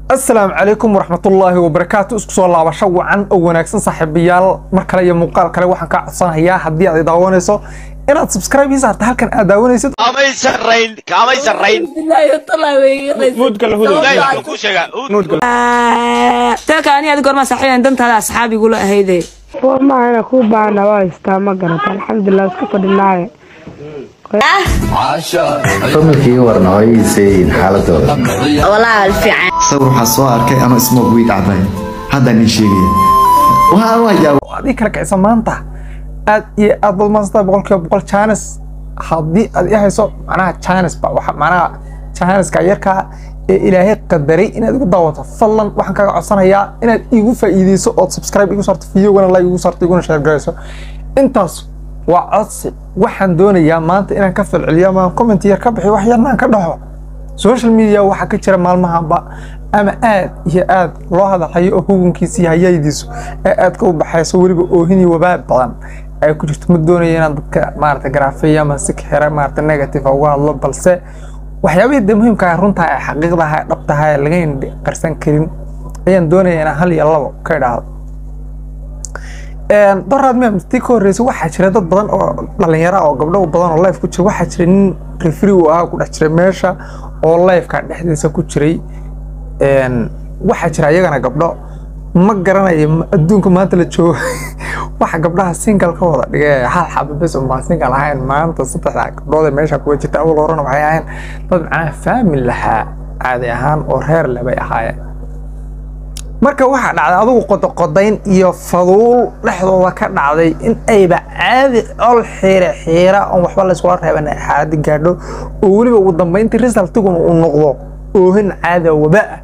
asalaamu calaykum waraxmatullaahi wabarakaatu isku soo laabasho wacan oo wanaagsan saaxiibayaal mar kale iyo muuqaal kale waxaan kaa codsanayaa haddii aad i daawanayso inaad subscribe ii saarta halkan aad daawanaysid kamay sarrayn kamay sarrayn ilaahay wuxuu ku sheegaa telka ani ad goorma saaxiiban dantaada asxaabigula ahayde maana kuu baana waa haystaa ma garata alxamdulilah iska fadhinaaye familkii warna way iseeyiin xaaladooda walaal fiican sawir waxaa soo arkay anoo smoke weed cabay haddaan ii sheegaya waa waa yaab adii kala kicisa maanta aad iyo aad baad maasanta boqolkiiba boqol jaanis haddii aad i hayso macnaha jaanis ba waxa macnaha jaaniska yarkaa ee ilaahay qadaray inaad igu daawato fadlan waxaan kaga codsanayaa inaad igu faa'iideyso ood subscribe igu saarto videogana like igu saarto iguna share garayso intaas waa codsi waxaan doonayaa maanta inaan ka falceliyo ama comment yar ka bixi wax yarna aan ka dhaxo social media waxaa ka jira maalmahanba ama aad iyo aad loo hadalhayo oo hugunkiisa iyo hayaydiisu ee aadka u baxayso weliba oohin iyo wabaab badan ay ku jirto ma doonaya inaan dadka maarata garaafeeyo ama si xira maarata negative uga hadlo balse waxyaabihii dee muhiimka ah runtaa ee xaqiiqdaha ee dhabtaha ee laga indhi qarsan karin ayaan doonaya inaan hal iyo labo ka idhaahdo doraad mem tii ka horreysay waxaa jira dad badan oo dhalinyara oo gabdho badan oo life ku jira waxaa jira nin refri uu ahaa ku dhex jiray meesha oo lifeka dhexdiisa ku jiray waxaa jira iyagana gabdho ma garanayo adduunka maanta la joogo waxa gabdhaha single ka wada dhigay hal xaba bes unbaan single ahayn maanta saddexda gabdhood ee meesha kuwa jirta awal horena waxay ahayn dad macnaha faamil lahaa caadi ahaan oo reer leh bay ahaayeen marka waxaa dhacday adugu qodoqodayn iyo faduul dhexdooda ka dhacday in ayba caadi ol xiire xiira oon waxba layskula reeban xaaladi gaadho oo weliba ugu dambayntii resultiguna uu noqdo oohin caada wabaa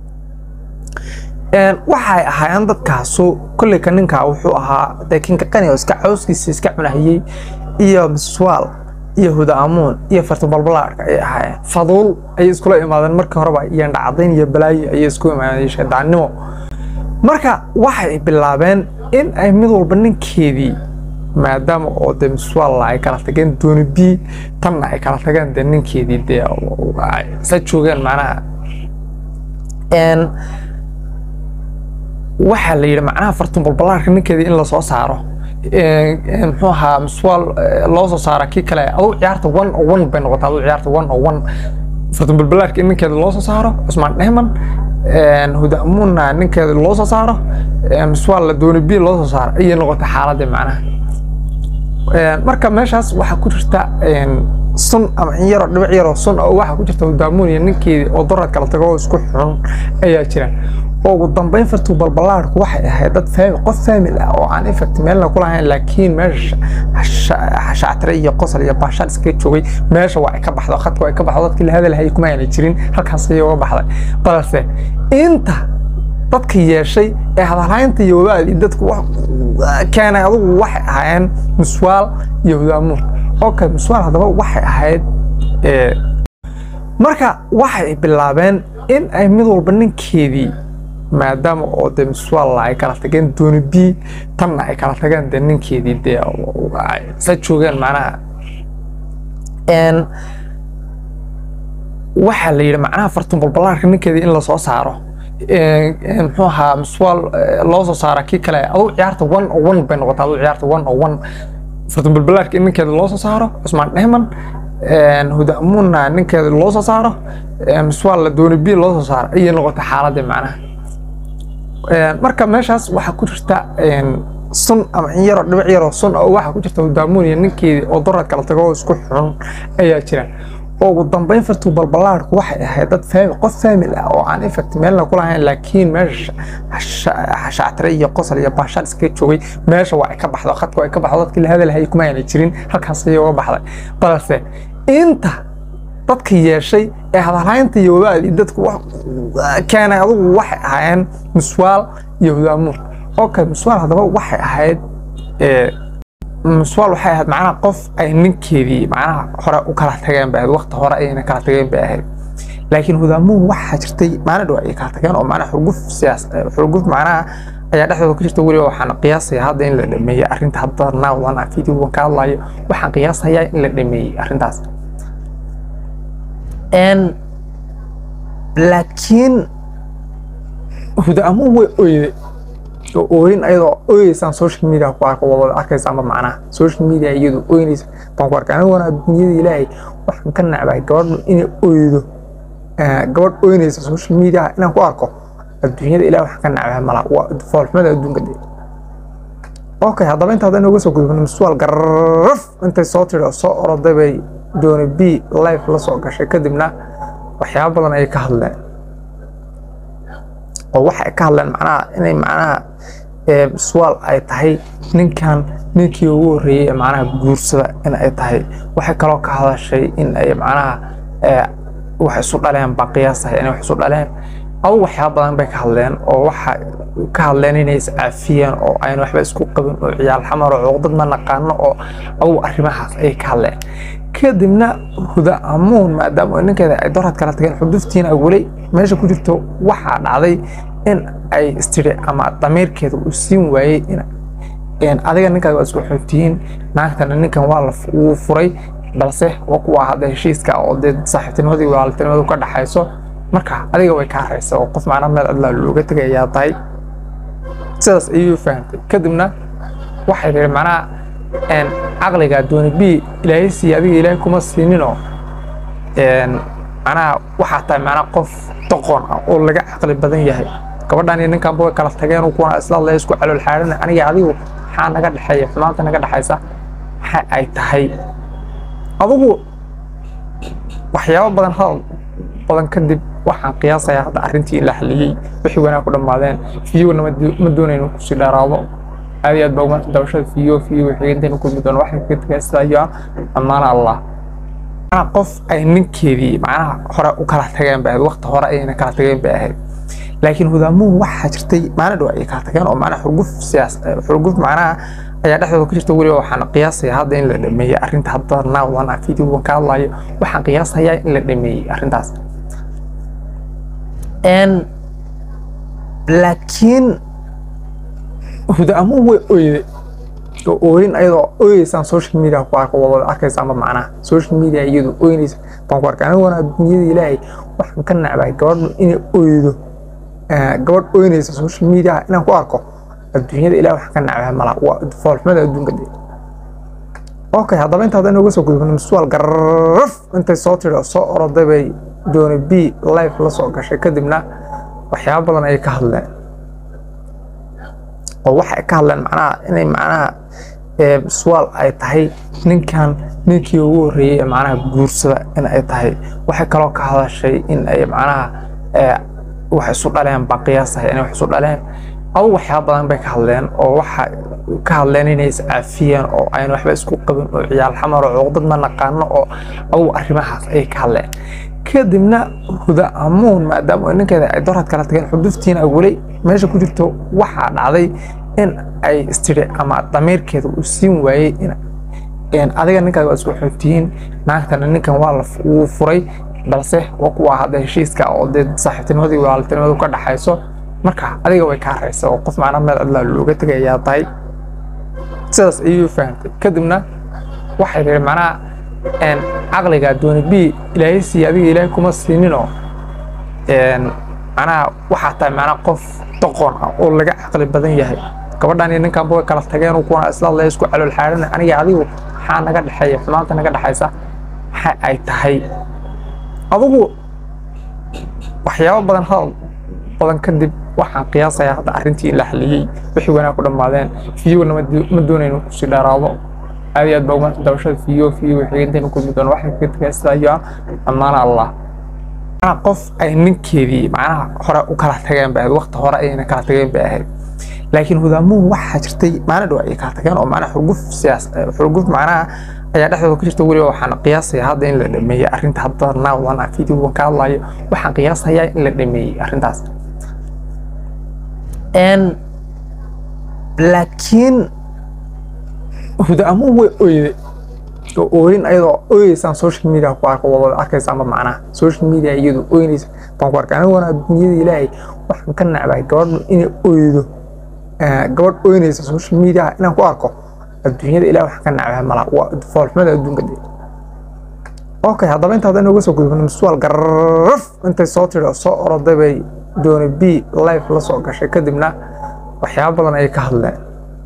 waxay ahaayeen dadkaasu kolleyka ninkaa wuxuu ahaa dee kinka qani oo iska cawskiisa iska cunahiyey iyo miswaal iyo hudaamuun iyo fartibalbalaadhka ayay ahaayeen faduul ayay iskula imaadeen markii horeba iyo dhacdayn iyo balaayo ayay isku imaadeen shaydaannimo marka waxay bilaabeen in ay mid walba ninkeedii maadaama oo dee miswaal ay kala tageen dooni bii tanna ay kala tageen dee ninkeedii dee sa joogeen macnaha waxaa la yidhi macnaha fartumbalbalaarka ninkeedii in lasoo saaro muxuu ahaa miswaal loo soo saara kii kale aduu ciyaarta one o one bay noqotay aduu ciyaarta one o one fartumbalbalaarka in ninkeeda loo soo saaro cusmaan dhehman hudaamuunna ninkeeda loo soo saaro miswaal la dooni bii loo soo saaro ayay noqotay xaaladii macnaha marka meeshaas waxaa ku jirta sun ama in yaroo dhibic yaroo sun oo waxaa ku jirta hudaamuun iyo ninkeedii oo doraad kala tago oo isku xun ayaa jira oo ugu dambayn fartuu balbalaarku waxay ahayd dad faamil qof faamil ah oo aan effect meelna ku lahayn laakiin meesha shactire iyo qosol iyo baashaal iskaga joogay meesha waa ay ka baxdo khadka waa ay ka baxdo dadkii la hadalhayay kuma ayna jirin halkaas ayay uga baxday balse inta dadka yeeshay ee hadalhaynta iyo wabaadii dadku keenay adugu waxay ahaayeen miswaal iyo hudaamuun okay miswaal haddaba waxay ahayd marka waxay bilaabeen in ay mid walba ninkeedii maadaama oo dee miswaal ay kala tageen dooni bii tanna ay kala tageen dee ninkeedii dee sa joogeen macnaha waxaa la yidhi macnaha fartumbalbalaarka ninkeedii in lasoo saaro muxuu ahaa miswaal loo soo saara kii kale aduu ciyaarta one o one bay noqotay aduu ciyaarta one o one fartumbalbalaarka in ninkeeda loo soo saaro cusmaan dhehman hudaamuunna ninkeeda loo soo saaro miswaal la dooni bii loo soo saaro ayay noqotay xaaladii macnaha marka meeshaas waxaa ku jirta sun ama in yaroo dhibic yaroo sun oo waxaa ku jirta hudaamuun iyo ninkeedii oo doraad kala tago oo isku xun ayaa jira oo ugu dambayn fartuu balbalaarku waxay ahayd dad faamil qof faamil ah oo aan effect meelna ku lahayn laakiin meesha shactire iyo qosol iyo baashaal iskaga joogay meesha waa ay ka baxdo khadka waa ay ka baxdo dadkii la hadalhayay kuma ayna jirin halkaas ayay uga baxday balse inta dadka yeeshay ee hadalhaynta iyo wabaadii dadku keenay adugu waxay ahaayeen miswaal iyo hudaamuun okay miswaal haddaba waxay ahayd miswaal waxay ahayd macnaha qof ay ninkeedii macnaha hore u kala tageen bay ahayd waqti hore ayayna kala tageen bay ahayd laakiin hudaamuun waxaa jirtay maalin dhow ayay kala tageen oo macnaha xurguf siyaas xurguf macnaha ayaa dhexdooda ku jirta weliba waxaan qiyaasaya hadda in la dhameeyey arrinta hadda naawadan aan videogan ka hadlayo waxaan qiyaasayaa in la dhameeyey arrintaas laakiin huda amuun way oyday oo ooyin ayadoo ooyeysaan social media ku arko waa wada arkaysaanba macnaha social media iyadu ooynaysa baan ku arkay aniguna adduunyada ilaahay waxaan ka nacbay gabadhu inay oydo gabadh ooynaysa social media inaan ku arko adduunyada ilahay waxaan ka nacbay mala waa foolxumada adduunka de okay haddaba inta hadda inooga soo gudubno misual garraf intay soo tiri oo soo oroday bay dooni b life la soo gashay kadibna waxyaabo badan ayay ka hadleen oo waxay ka hadleen macnaha inay macnaha suwaal ay tahay ninkan ninkii ugu horreeyey ee macnaha guursada in ay tahay waxay kaloo ka hadashay in ay macnaha wax isu dhaleen baa qiyaasahay inay wax isu dhaleen adu waxyaaba badan bay ka hadleen oo waxa ka hadleen inay iscaafiyeen oo ayna waxba isku qabin oo ciyaal xamar oo cuqdad ma naqaano oo adugu arrimahaas ayay ka hadleen kadibna huda amuun maadaama ninkeeda ay dorad kala tageen xuduftiina weli meesha ku jirto waxaa dhacday in ay istiri ama damiirkeeda uu siin waayey in adiga ninkaaga waa isku xuntihiin naagtana ninkan waa la wuu furay balse waa kuwa hadda heshiiska oo dee saaxiibtinimadii walaaltinimadu ka dhaxayso marka adiga way kaa haraysa oo qof macnaa meel cidlaa looga tegay ayaa tahay sidaas ayuu fahantay kadibna waxay tihi macnaha caqliga dooni b ilaahay siiya adiga ilaahay kuma siininoo macnaha waxaa tahay macnaha qof doqon ah oo laga caqli badan yahay gabadhan iyo ninkanba way kala tageen kuwana isla hadlaya isku calool xaarina aniga adigu maxaa naga dhexeeya xumaanta naga dhexaysa waxa ay tahay adigu waxyaabo badan hadal badan kadib waxaan qiyaasayaa hadda arrintii la xaliyey wixii wanaag ku dhammaadeen fiyowna ma doonayno kusii dheeraado aad iyo aad baa umaanta dabashada fiyo fiyo wixii intaynu kulmi doono waxaan kaga tegaya sidaa iyo ammaana allah macnaha qof ay ninkeedii macnaha hore u kala tageen bay ahayd waqti hore ayayna kala tageen bay ahayd laakiin hudaamuun waxaa jirtay maalin dhow ayay kala tageen oo macnaha xurguf siyaas xurguf macnaha ayaa dhexdooda ku jirta weliba waxaan qiyaasayaa hadda in la dhameeyey arrinta hadda naawadan ah videogan ka hadlayo waxaan qiyaasayaa in la dhameeyey arrintaas laakiin hudaamuun way oyday oo ooyin ayadoo ooyeysaan social media ku arko waa wada arkaysaanba macnaha social media iyadu ooynaysa baan ku arkay aniguna adduunyada ilaahay waxaan ka nacbay gabadhu inay oydo gabadh ooynaysa social media inaan ku arko adduunyada ilahay waxaan ka nacbay mala waa foolxumada adduunka de okay haddaba inta hadda inooga soo gudubno misual garraf intay soo tiri oo soo oroday bay dooni b life la soo gashay kadibna waxyaabo badan ayay ka hadleen oo waxay ka hadleen macnaha inay macnaha suwaal ay tahay ninkan ninkii ugu horreeyey ee macnaha guursada in ay tahay waxay kaloo ka hadashay in ay macnaha wax isu dhaleen baa qiyaasahay inay wax isu dhaleen adu waxyaaba badan bay ka hadleen oo waxa ka hadleen inay iscaafiyeen oo ayna waxba isku qabin oo ciyaal xamar oo cuqdad ma naqaano oo adugu arrimahaas ayay ka hadleen kadibna huda amuun maadaama ninkeeda ay dorad kala tageen xuduftiina weli meesha ku jirto waxaa dhacday in ay istiri ama damiirkeeda uu siin waayey in adiga ninkaaga waa isku xuntihiin naagtana ninkan waa la wuu furay balse waa kuwa hadda heshiiska oo dee saaxiibtinimadii walaaltinimadu ka dhaxayso marka adiga way kaa haraysa oo qof macnaa meel cidlaa looga tegay ayaa tahay sidaas ayuu fahantay kadibna waxay tihi macnaha caqliga dooni b ilaahay siiya adiga ilaahay kuma siininoo macnaha waxaa tahay macnaha qof doqon ah oo laga caqli badan yahay gabadhan iyo ninkanba way kala tageen kuwana isla hadlaya isku calool xaarina aniga adigu maxaa naga dhexeeya xumaanta naga dhexaysa waxa ay tahay adigu waxyaabo badan hadal badan kadib waxaan qiyaasayaa hadda arrintii la xaliyey wixii wanaag ku dhammaadeen fiyowna ma doonayno kusii dheeraado aad iyo aad baa umaanta dabashada fiyo fiyo wixii intaynu kulmi doono waxaan kaga tegaya sidaa iyo ammaana allah macnaha qof ay ninkeedii macnaha hore u kala tageen bay ahayd waqti hore ayayna kala tageen bay ahayd laakiin hudaamuun waxaa jirtay maalin dhow ayay kala tageen oo macnaha xurguf siyaas xurguf macnaha ayaa dhexdooda ku jirta weliba waxaan qiyaasayaa hadda in la dhameeyey arrinta hadda naawadan ah videogan ka hadlayo waxaan qiyaasayaa in la dhameeyey arrintaas laakiin hudaamuun way oyday oo ooyin ayadoo ooyeysaan social media ku arko waa wada arkaysaanba macnaha social media iyadu ooynaysa baan ku arkay aniguna adduunyada ilaahay waxaan ka nacbay gabadhu inay oydo gabadh ooynaysa social media inaan ku arko adduunyada ilahay waxaan ka nacbay mala waa foolxumada adduunka de okay haddaba inta hadda inooga soo gudubno misual garraf intay soo tiri oo soo oroday bay dooni b life la soo gashay kadibna waxyaabo badan ayay ka hadleen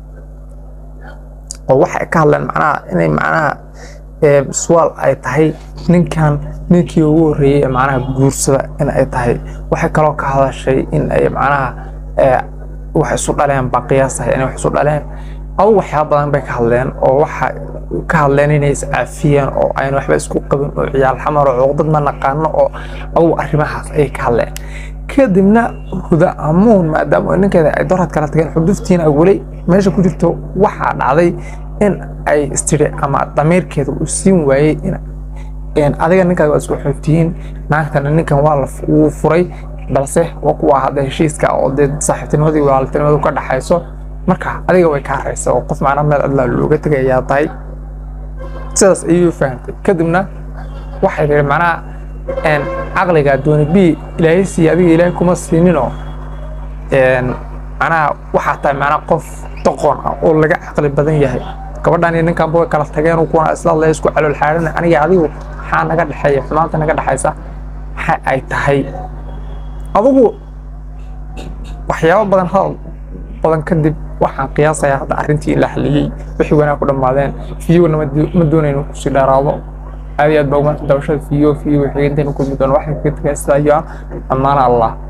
oo waxay ka hadleen macnaha inay macnaha ee, suwaal ay tahay ninkan ninkii ugu horreeyey ee macnaha guursada in ay tahay waxay kaloo ka hadashay in ay macnaha ee, wax isu dhaleen baa qiyaasahay inay wax isu dhaleen adu waxyaaba badan bay ka hadleen oo waxa ka hadleen inay iscaafiyeen oo ayna waxba isku qabin oo ciyaal xamar oo cuqdad ma naqaano oo adugu arrimahaas ayay ka hadleen kadibna huda amuun maadaama ninkeeda ay dorad kala tageen xuduftiina weli meesha ku jirto waxaa dhacday in ay istiri ama damiirkeeda uu siin waayey in in adiga ninkaaga waa isku xuntihiin naagtana ninkan waa la f- wuu furay balse waa kuwa hadda heshiiska oo dee saaxiibtinimadii walaaltinimadu ka dhaxayso marka adiga way kaa raysa oo qof macnaha meel adlaa looga tegay ayaa tahay sidaas ayuu fahantay kadibna waxay tihi macnaha een, caqliga dooni b ilaahay siiye adiga ilaahay kuma siininoo een, macnaha waxaa tahay macnaha qof doqon ah oo laga caqli badan yahay gabadhan iyo ninkanba way kala tageen kuwana isla hadlaya isku calool xaarina aniga adigu maxaa naga dhexeeya xumaanta naga dhexaysa waxa ay tahay adigu waxyaabo badan hadal badan kadib waxaan qiyaasayaa hadda arrintii la xaliyey wixii wanaag ku dhammaadeen fiyowna ma do- ma doonayno kusii dheeraado aad iyo aad baa umaanta dabashada fiyo fiyo wixii intaynu kulmi doono waxaan kaga tegaya sidaa iyo ah ammaana allah